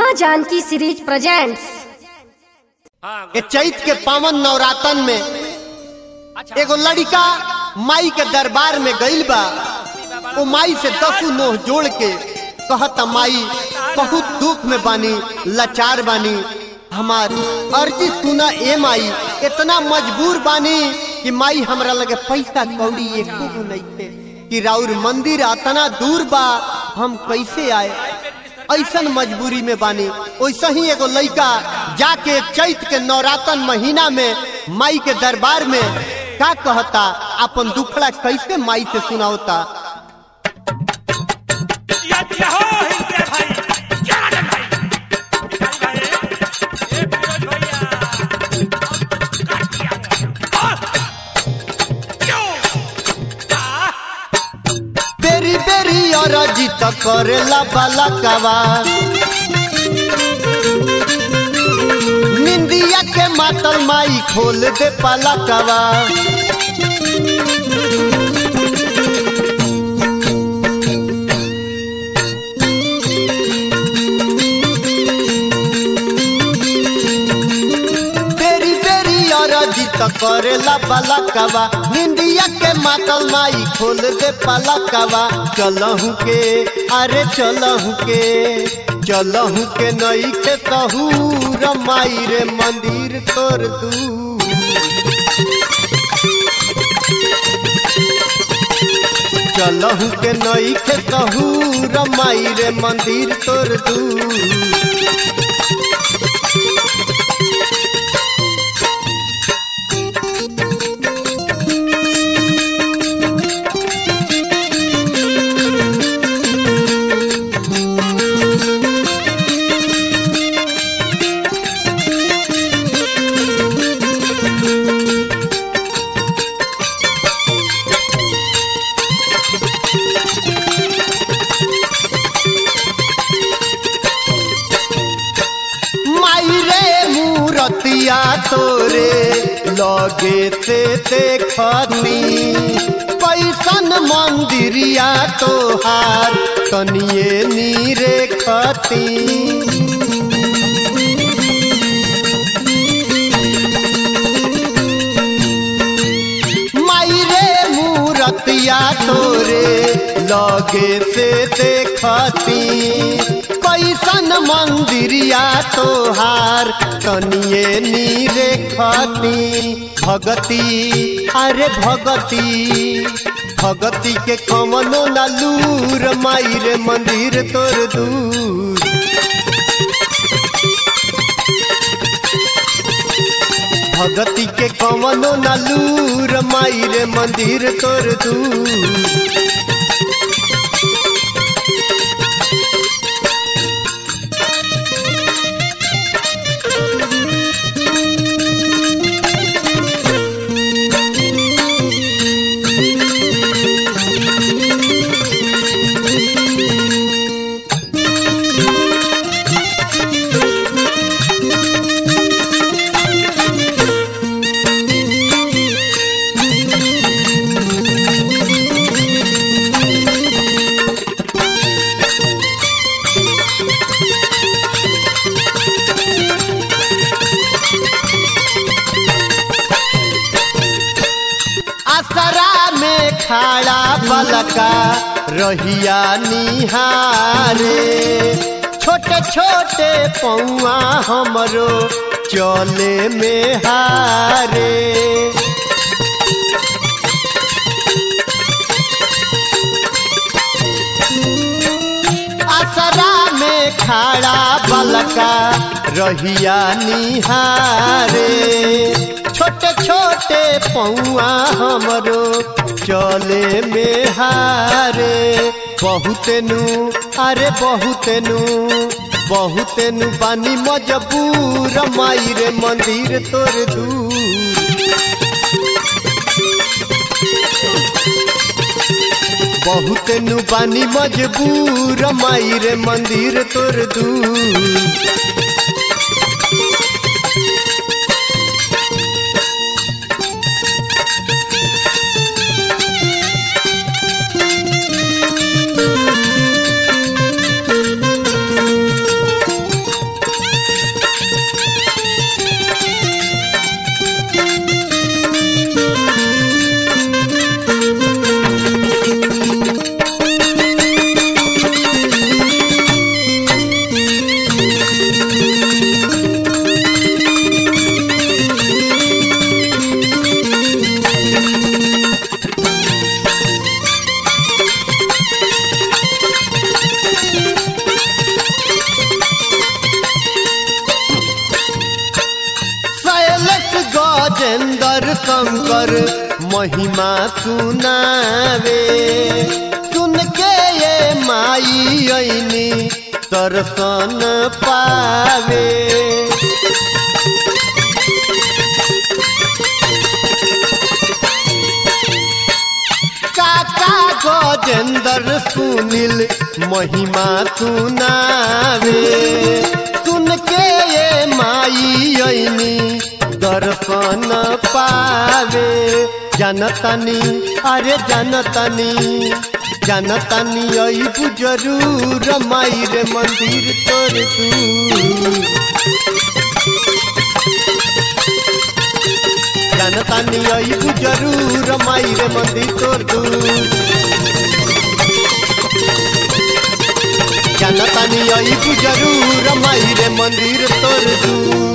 माँ Janaki series presents ए चैत के पावन नवरातन में एगो लड़का माई के दरबार में गइल बा वो माई से दसू नोह जोड़ के कहता माई बहुत दुख में बानी लाचार बानी हमार अर्जी सुना ए माई इतना मजबूर बानी कि माई हमरा लगे पैसा कौड़ी एको गो नइखे कि राउर मंदिर अतना दूर बा हम कैसे आए ऐसन मजबूरी में बानी वैसे ही एगो लड़का जाके चैत के नवरातन महीना में माई के दरबार में का कहता अपन दुखड़ा कैसे माई से सुनावता दिया दिया हो हिंदे भाई क्या राजन भाई भाई भाई ए फिरोज भैया काट दिया और क्यों का बेरी बेरी अरजी त करेला बाला कवा निंदिया के मातल माई खोल दे पाला कवा बेरी बेरी अरजी त करेला बाला कवा निंदिया के मातल माई खोल दे पाला कवा चलहु के अरे चलहु के चलहु के नई के सहूर माई रे मंदिर तोर दू चलहु के नई के सहूर माई रे मंदिर तोर दू माई रे मूरतिया तोरे लगे से देखती कैसन मंदिरिया तोहार तनिए नीरे खती माई रे मूरतिया तोरे लगे से देखती कैसन मंदिरिया तोहार तनिए नीरे खती भगती अरे भगती भगती के कमनो न लूर माई रे मंदिर तोर दूर भगती के कमनो न लूर माई रे मंदिर तोर दूर असरा में खड़ा बलका रहिया निहारे छोटे छोटे पौआ हमरो चले में हारे असरा में खड़ा बलका रहिया निहारे छोटे छोटे पौआ हमरो चले में हारे बहुत नु अरे बहुत नु बहुत नु बानी मजबूर माई रे मंदिर तोर दूर बहुत नु बानी मजबूर माई रे मंदिर तोर दूर तोहर महिमा सुनावे सुन के ये माई ऐनी दर्शन पावे काका गजेंद्र सुनील महिमा सुनावे सुन के ये माई ऐनी दर्शन पावे जनतनी अरे जनतनी जनतनी आई जरूर माई रे मंदिर तोर तू जनतानी आई जरूर माई रे मंदिर तोर दू जनतानी आई जरूर माई रे मंदिर तोर दू